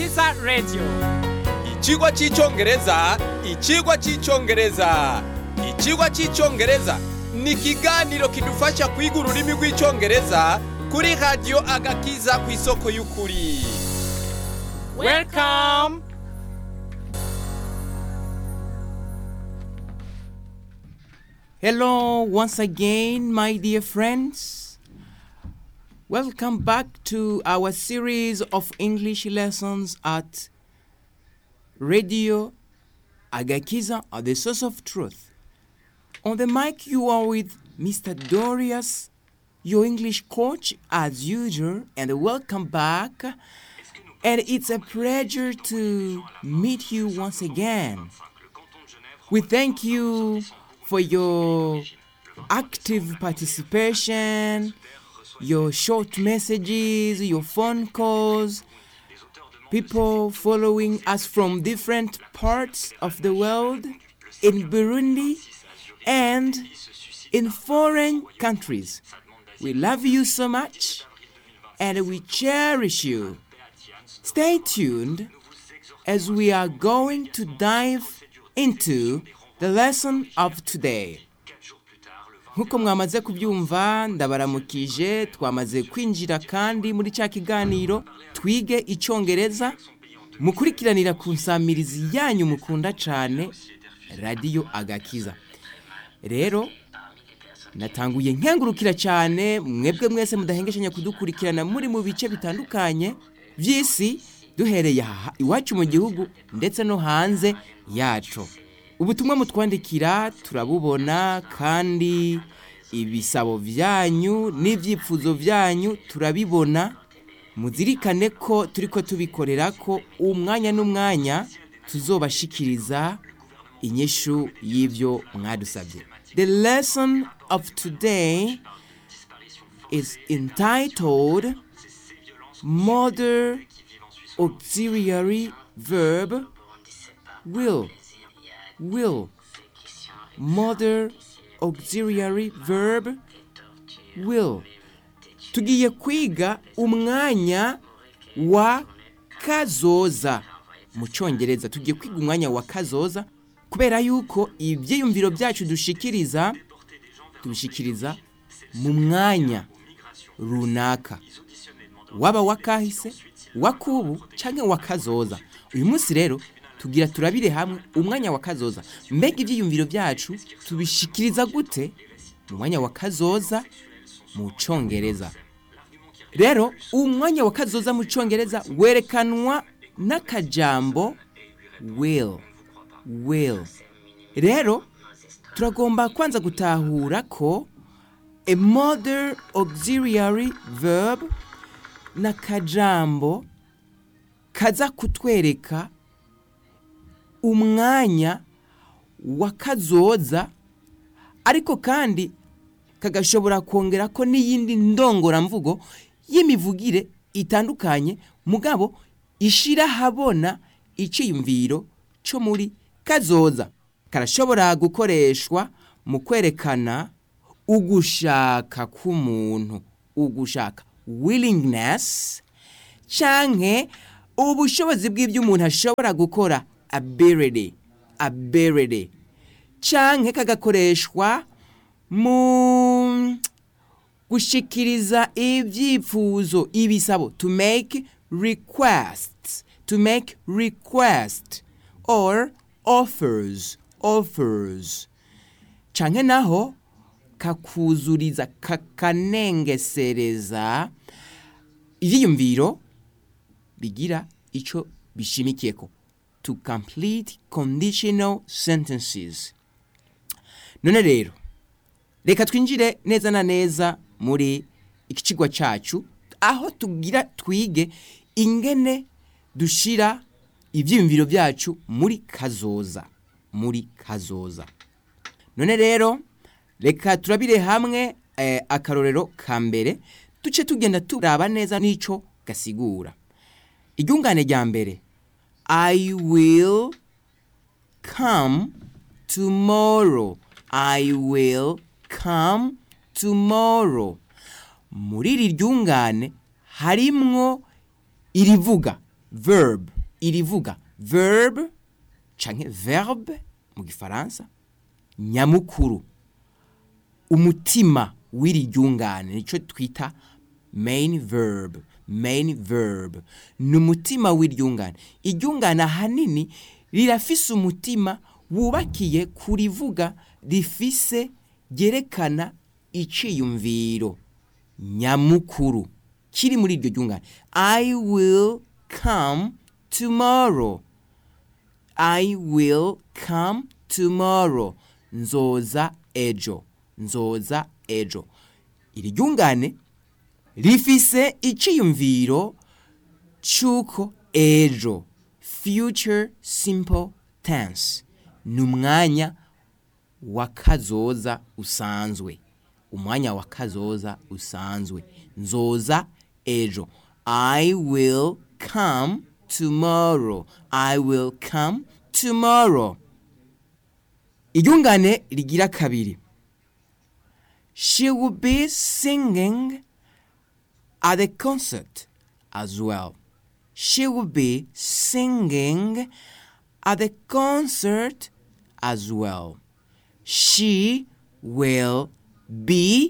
agakiza radio Ikigwa cy'icyongereza ikigwa cy'icyongereza ikigwa cy'icyongereza ni ikiganiro kidufasha kwiga ururimi rw'icyongereza kuri radiyo agakiza ku isoko y'ukuri welcome Hello, once again, my dear friends. Welcome back to our series of English lessons at Radio Agakiza, or the source of truth. On the mic, you are with Mr. Dorius, your English coach, as usual, and welcome back. And it's a pleasure to meet you once again. We thank you for your active participation, your short messages, your phone calls, people following us from different parts of the world, in Burundi, and in foreign countries. We love you so much and we cherish you. Stay tuned as we are going to dive into the lesson of today. nk'uko mwamaze kubyumva ndabaramukije twamaze kwinjira kandi muri cya kiganiro twige icyongereza mukurikiranira ku nsamirizi yanyu mukunda cyane radiyo agakiza rero natanguye nkengurukira cyane mwebwe mwese mudahengeshanya kudukurikirana muri mu bice bitandukanye by'isi duhereye aha iwacu mu gihugu ndetse no hanze yacu ubutumwa mutwandikira turabubona kandi ibisabo byanyu n'ibyifuzo byanyu turabibona muzirikane ko turi ko tubikorera ko umwanya n'umwanya tuzobashikiriza inyishu y'ibyo mwadusabye the lesson of today is entitled modern auxiliary verb will will modern auxiliary verb will tugiye kwiga umwanya wa kazoza mu cyongereza tugiye kwiga umwanya wa kazoza kubera yuko ibyiyumviro byacu dushikiriza tubishikiriza mu mwanya runaka waba wakahise wakubu cyangwa wakazoza uyu munsi rero tugira turabire hamwe umwanya wa kazoza mbega ibyiyumviro byacu tubishikiriza gute mu mwanya wa kazoza mu cyongereza rero umwanya wa kazoza mu cyongereza werekanwa n'akajambo will will rero turagomba kwanza gutahura ko a modern auxiliary verb n'akajambo kaza kutwereka umwanya wa kazoza ariko kandi kagashobora kongera ko n'iyindi ndongoramvugo y'imivugire itandukanye mugabo ishira habona icyiyumviro cyo muri kazoza karashobora gukoreshwa mu kwerekana ugushaka k'umuntu ugushaka willingness canke ubushobozi bw'ibyo umuntu ashobora gukora ability ability canke kagakoreshwa mu gushikiriza ibyifuzo ibisabo to make requests to make request or offers offers canke naho kakuzuriza kakanengesereza ivyiyumviro bigira ico bishimikiyeko to complete conditional sentences none rero reka twinjire neza na neza muri iki kigwa cyacu aho tugira twige ingene dushira ibyiyumviro byacu muri kazoza muri kazoza none rero reka turabire hamwe eh, akarorero ka mbere duce tugenda turaba neza n'icyo gasigura iryungane rya mbere i will come tomorrow i will come tomorrow muri iri ryungane harimwo irivuga verb irivuga verb canke verbe mu gifaransa nyamukuru umutima w'iri ryungane nicyo twita main verb main verb ni umutima w'iryungane iryungane ahanini rirafise umutima wubakiye kurivuga rifise ryerekana iciyumviro nyamukuru kiri muri iryo ryungane i will come tomorrow i will come tomorrow nzoza ejo nzoza ejo iri ryungane rifise iciyumviro c'uko ejo future simple tense ni umwanya wa kazoza usanzwe umwanya wa kazoza usanzwe nzoza ejo i will come tomorrow i will come tomorrow iryungane rigira kabiri she will be singing at the concert as well she will be singing at the concert as well she will be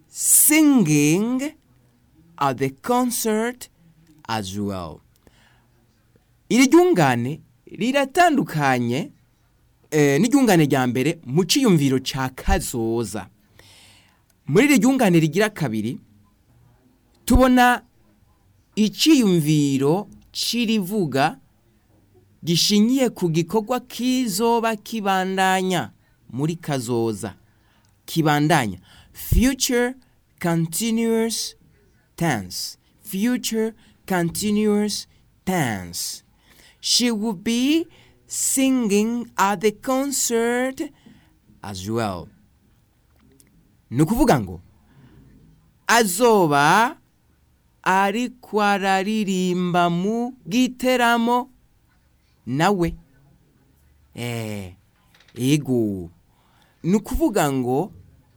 singing at the concert as well iri ryungane riratandukanye eh, n'iryungane rya mbere mu ciyumviro ca kazoza muri iri ryungane rigira kabiri tubona iciyumviro c'irivuga gishingiye ku gikorwa kizoba kibandanya muri kazoza kibandanya future continuous tense future continuous tense she will be singing at the concert as well ni ukuvuga ngo azoba ariko araririmba mu giteramo nawe eh ego ni ukuvuga ngo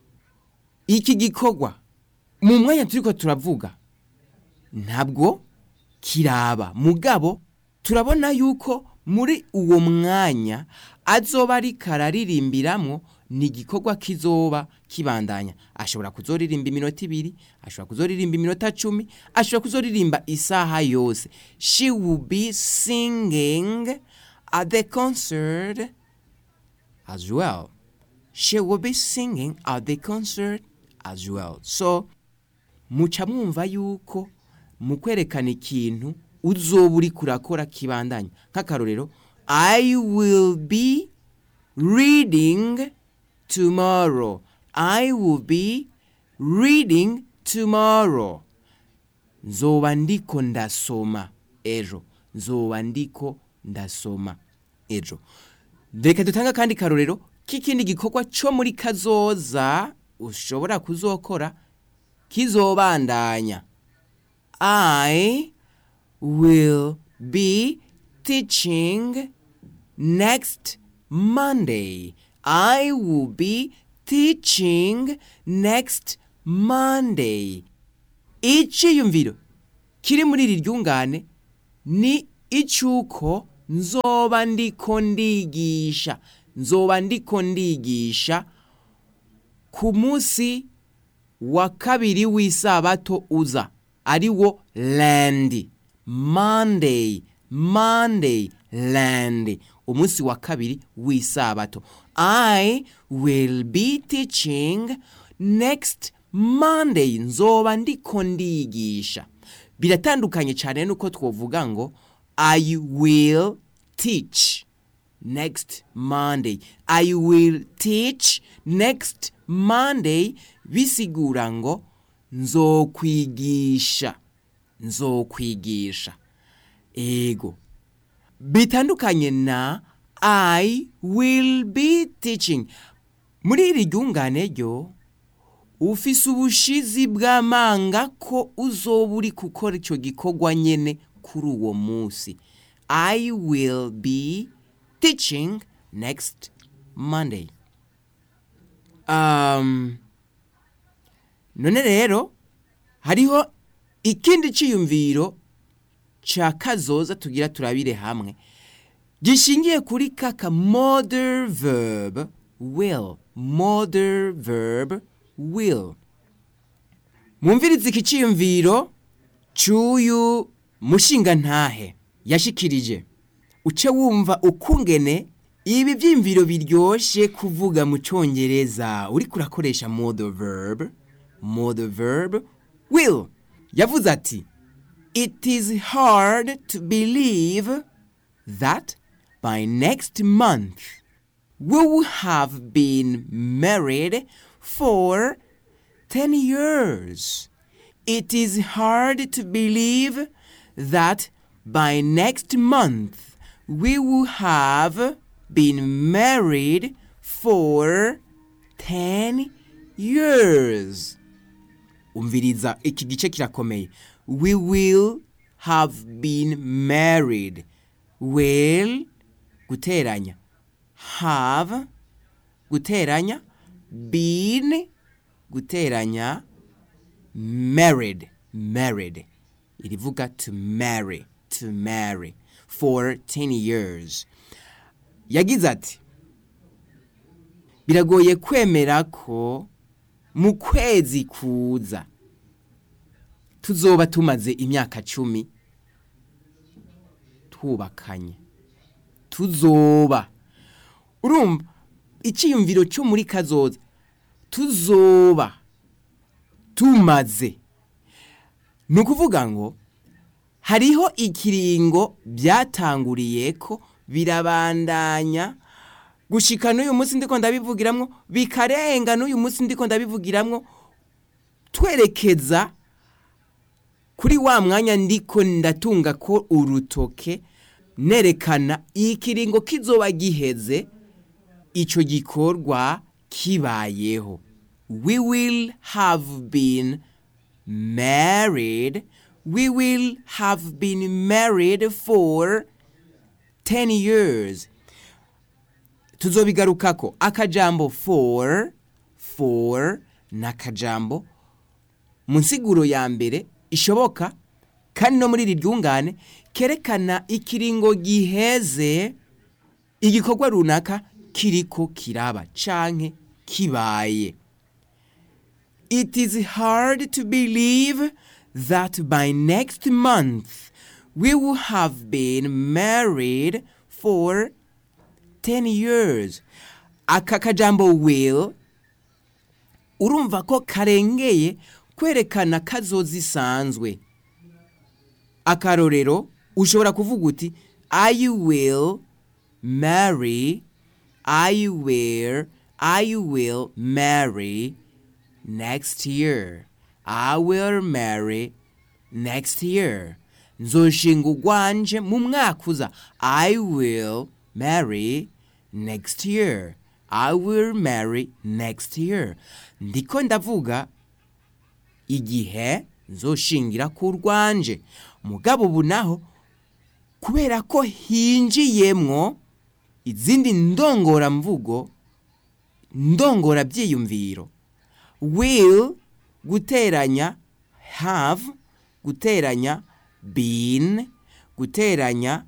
iki gikorwa mu mwanya turiko turavuga ntabwo kiraba mugabo turabona yuko muri uwo mwanya azoba ariko araririmbiramwo ni igikorwa kizoba kibandanya ashobora kuzoririmba iminota ibiri ashobora kuzoririmba iminota cumi ashobora kuzoririmba isaha yose she will be singing at the concert as well she will be singing at the concert as well so muca mwumva yuko mu kwerekana ikintu uzoba uri kurakora kibandanya nk'akarorero i will be reading tomorrow i will be reading tomorrow nzoba ndiko ndasoma ejo nzoba ndiko ndasoma ejo reka dutange akandi karorero k'ikindi gikorwa cyo muri kazoza ushobora kuzokora kizobandanya i will be teaching next monday i will be teaching next monday iciyumviro kiri muri iri ryungane ni icyuko nzoba ndiko ndigisha nzoba ndiko ndigisha ku munsi wa kabiri w'isabato uza ari wo landi monday monday land umunsi wa kabiri w'isabato i will be teaching next monday nzoba ndiko ndigisha biratandukanye cyane nuko twovuga ngo i will teach next monday i will teach next monday bisigura ngo nzokwigisha nzokwigisha ego bitandukanye na i will be teaching muri iri ryungane ryo ufise ubushizi bw'amanga ko uzoba uri gukora icyo gikorwa nyene kuri uwo munsi i will be teaching next monday um, none rero hariho ikindi cyiyumviro ca kazoza tugira turabire hamwe gishingiye kuri kaka model verb will model verb will mwumvirize iki ciyumviro c'uyu mushinga ntahe yashikirije uce wumva ukungene ibi vyimviro biryoshe kuvuga mu congereza uriko urakoresha model verb model verb will yavuze ati it is hard to believe that by next month we will have been married for 10 years. It is hard to believe that by next month we will have been married for 10 years. Umviriza iki gice kirakomeye. We will have been married. Will guteranya. Have guteranya. Been guteranya. Married. Married. Irivuga to marry. To marry. For 10 years. Yagize ati. Biragoye kwemera ko mu kwezi kuza tuzoba tumaze imyaka cumi twubakanye tuzoba urumva icyiyumviro cyo muri kazoza tuzoba tumaze ni ukuvuga ngo hariho ikiringo byatanguriye ko birabandanya gushika n'uyu munsi ndiko ndabivugiramwo bikarenga n'uyu munsi ndiko ndabivugiramwo twerekeza kuri wa mwanya ndiko ndatunga ko urutoke nerekana ikiringo kizoba giheze ico gikorwa kibayeho we will have been married we will have been married for 10 years tuzobigarukako akajambo for for n'akajambo mu nsiguro ya mbere ishoboka kandi no muri iri ryungane kerekana ikiringo giheze igikorwa runaka kiriko kiraba canke kibaye it is hard to believe that by next month we will have been married for 10 years aka kajambo will urumva ko karengeye kwerekana kazoza isanzwe akarorero ushobora kuvuga uti i will marry i will i will marry next year i will marry next year nzoshinga ugwanje mu mwaka uza i will marry next year i will marry next year ndiko ndavuga igihe nzoshingira ku rwanje mugabo ubu naho kubera ko hinjiyemwo izindi ndongoramvugo ndongora byiyumviro will guteranya have guteranya been guteranya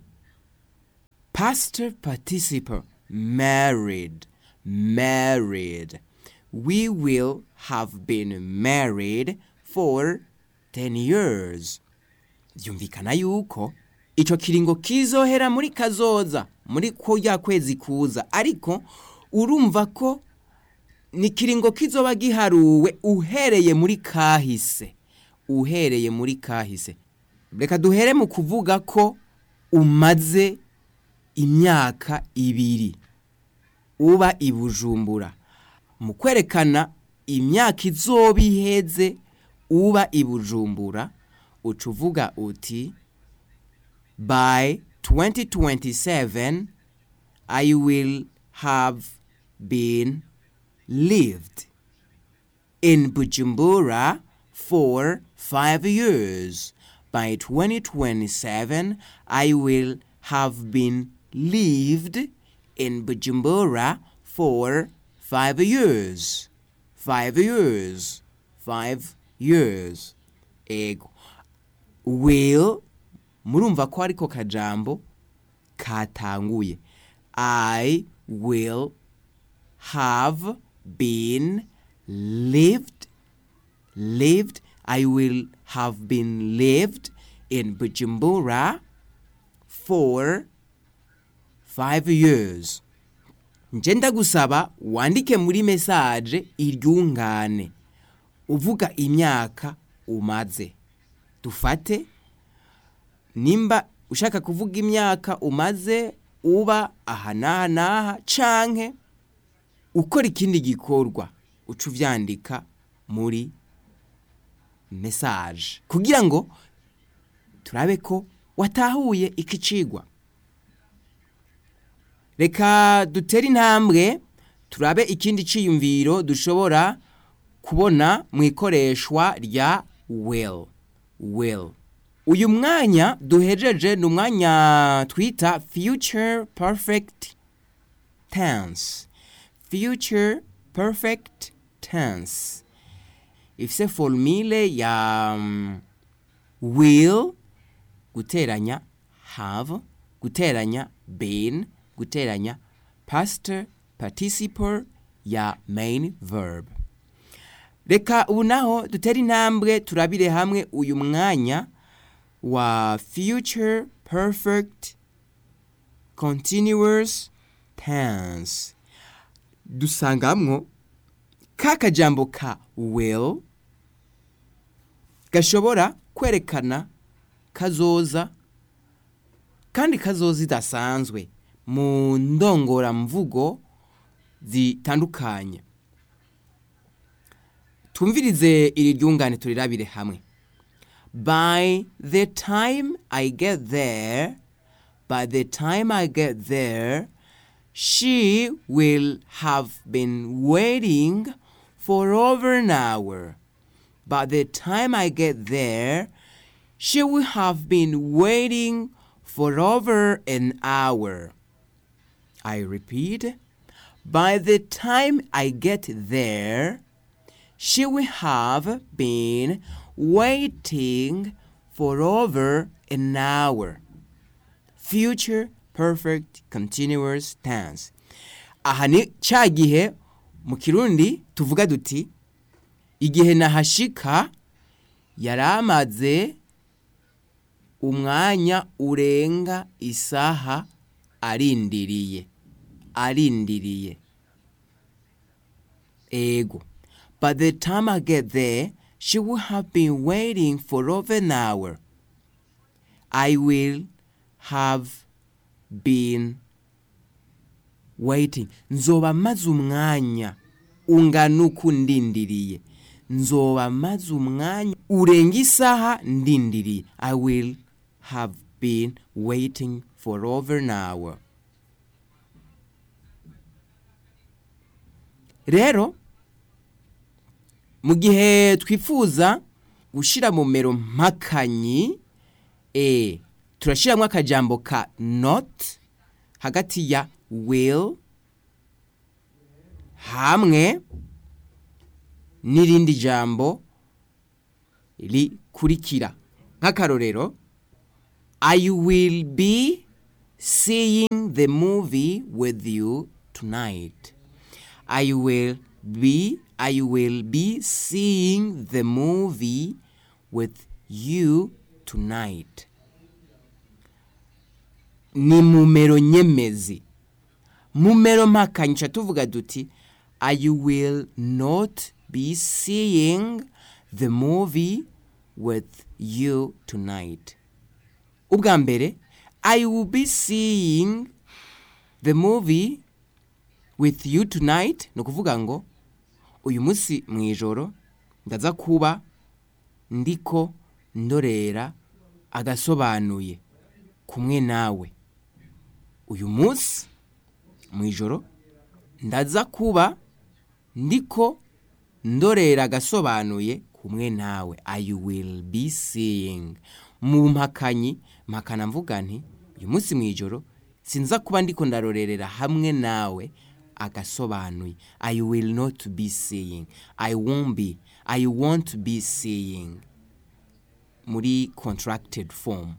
past participle married married we will have been married for 10 years byumvikana yuko ico kiringo kizohera muri kazoza muri kurya kwezi kuza ariko urumva ko ni kiringo kizoba giharuwe uhereye muri kahise uhereye muri kahise reka duhere mu kuvuga ko umaze imyaka ibiri uba i bujumbura mu kwerekana imyaka izoba iheze uba i bujumbura uca uvuga uti by 2027 i will have been lived in bujumbura for five years by 2027 i will have been lived in bujumbura for five years five years five years ego will murumva ko ariko kajambo katanguye i will have been lived lived i will have been lived in bujumbura for five years nje ndagusaba wandike muri mesaje iryungane uvuga imyaka umaze dufate nimba ushaka kuvuga imyaka umaze uba aha n'aha n'aha canke ukora ikindi gikorwa uca uvyandika muri mesaje kugira ngo turabe ko watahuye iki cigwa reka dutere intambwe turabe ikindi ciyumviro dushobora kubona mu ikoreshwa rya will will uyu mwanya duhejeje ni umwanya twita future perfect tense future perfect tense ifise formule ya um, will guteranya have guteranya been guteranya past participle ya main verb reka ubu naho dutere intambwe turabire hamwe uyu mwanya wa future perfect continuous tense dusangamwo ka kajambo ka will gashobora kwerekana kazoza kandi kazoza idasanzwe mu ndongoramvugo zitandukanye twumvirize iri ryungane turirabire hamwe by the time i get there by the time i get there she will have been waiting for over an hour by the time i get there she will have been waiting for over an hour i repeat by the time i get there she will have been waiting for over an hour. Future perfect continuous tense. Aha ni ca gihe mu kirundi tuvuga duti igihe nahashika yari amaze umwanya urenga isaha arindiriye arindiriye ego By the time I get there, she will have been waiting for over an hour. I will have been waiting. Nzoba maze umwanya ungana uku ndindiriye. Nzoba maze umwanya urenga isaha ndindiriye. I will have been waiting for over an hour. Rero mu gihe twifuza gushyira mu mero mpakanyi e turashyiramo akajambo ka not hagati ya will hamwe n'irindi jambo rikurikira nk'akarorero i will be seeing the movie with you tonight i will be I will be seeing the movie with you tonight. Ni mumero nyemezi. Mumero mpakanyisha tuvuga duti I will not be seeing the movie with you tonight. Ubwa mbere I will be seeing the movie with you tonight ni ukuvuga ngo uyu munsi mu ijoro ndaza kuba ndiko ndorera agasobanuye kumwe nawe uyu munsi mu ijoro ndaza kuba ndiko ndorera agasobanuye kumwe nawe i will be seeing mu mpakanyi mpakana mvuga nti uyu munsi mu ijoro sinza kuba ndiko ndarorerera hamwe nawe agasobanuye i will not be seeing i won't be i won't be seeing muri contracted form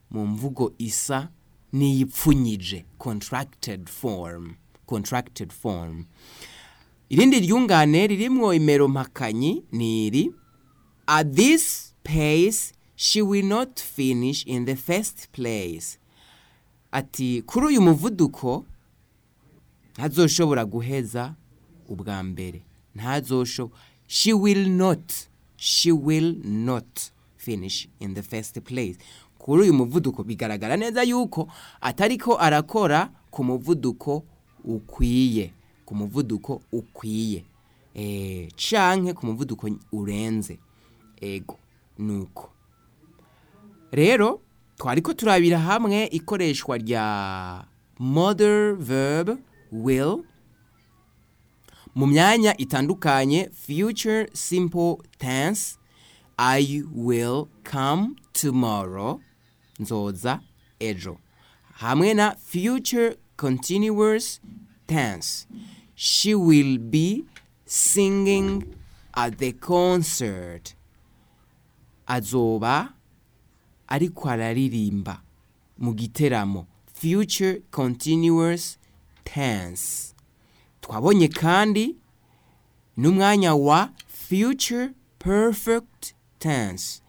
mu mvugo isa n'iyipfunyije contracted form contracted form irindi ryungane ririmwo imero mpakanyi ni iri at this pace she will not finish in the first place ati kuri uyu muvuduko ntazoshobora guheza ubwa mbere ntazoshobora she will not she will not finish in the first place kuri uyu muvuduko bigaragara neza yuko atariko arakora ku muvuduko ukwiye ku muvuduko ukwiye eh canke ku muvuduko urenze ego nuko rero twariko turabira hamwe ikoreshwa rya mother verb will mu myanya itandukanye future simple tense i will come tomorrow nzoza ejo hamwe na future continuous tense she will be singing at the concert azoba ariko araririmba mu giteramo future continuous tense twabonye kandi n'umwanya wa future perfect tense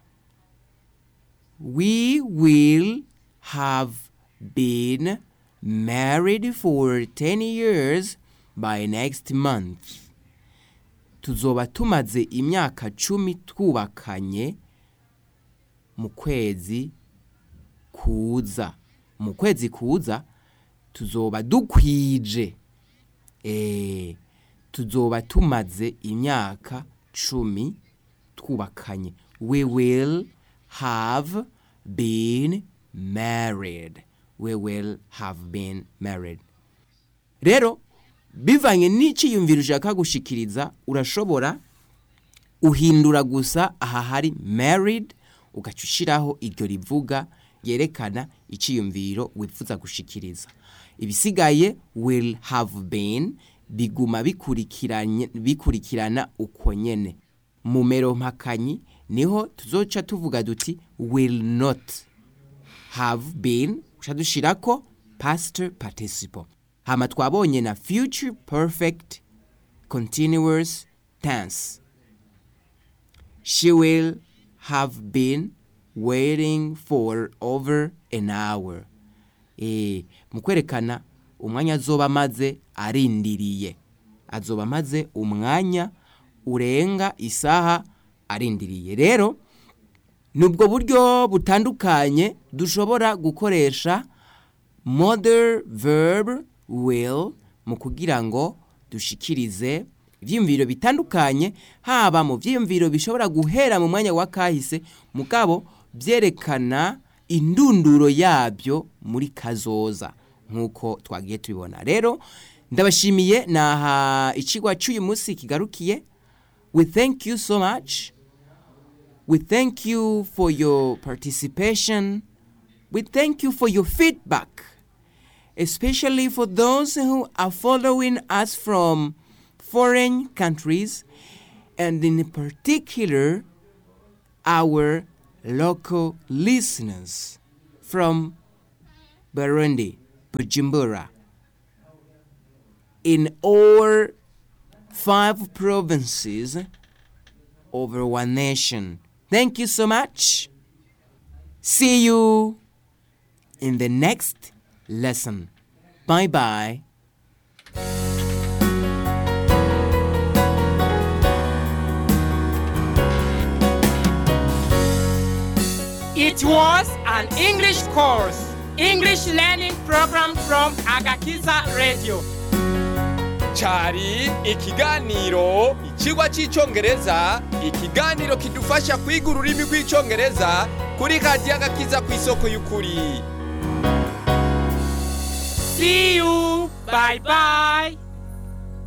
we will have been married for 10 years by next month tuzoba tumaze imyaka cumi twubakanye mu kwezi kuza mu kwezi kuza tuzoba dukwije eh tuzoba tumaze imyaka cumi twubakanye we will have been married we will have been married rero bivanye n'iciyumviro ushaka gushikiriza urashobora uhindura gusa aha hari married ugaca ushiraho iryo rivuga ryerekana iciyumviro wifuza gushikiriza ibisigaye will have been biguma bikurikiranye bikurikirana uko nyene mu mero mpakanyi niho tuzoca tuvuga duti will not have been uca dushirako past participle hama twabonye na future perfect continuous tense she will have been waiting for over an hour eh mu kwerekana umwanya azoba amaze arindiriye azoba amaze umwanya urenga isaha arindiriye rero nubwo buryo butandukanye dushobora gukoresha mother verb will mu kugira ngo dushikirize ibyiyumviro bitandukanye haba mu byiyumviro bishobora guhera mu mwanya wa kahise mugabo byerekana indunduro yabyo muri kazoza nk'uko twagiye tubibona rero ndabashimiye naha ikigwa cy'uyu munsi kigarukiye we thank you so much we thank you for your participation we thank you for your feedback especially for those who are following us from foreign countries and in particular our local listeners from Burundi, Bujumbura, in all five provinces over one nation. Thank you so much. See you in the next lesson. Bye bye. It was an English course, English learning program from Agakiza Radio. cyari ikiganiro ikigwa cy'icyongereza ikiganiro kidufasha kwiga ururimi rw'icyongereza kuri radiyo agakiza ku isoko y'ukuri See you. Bye bye.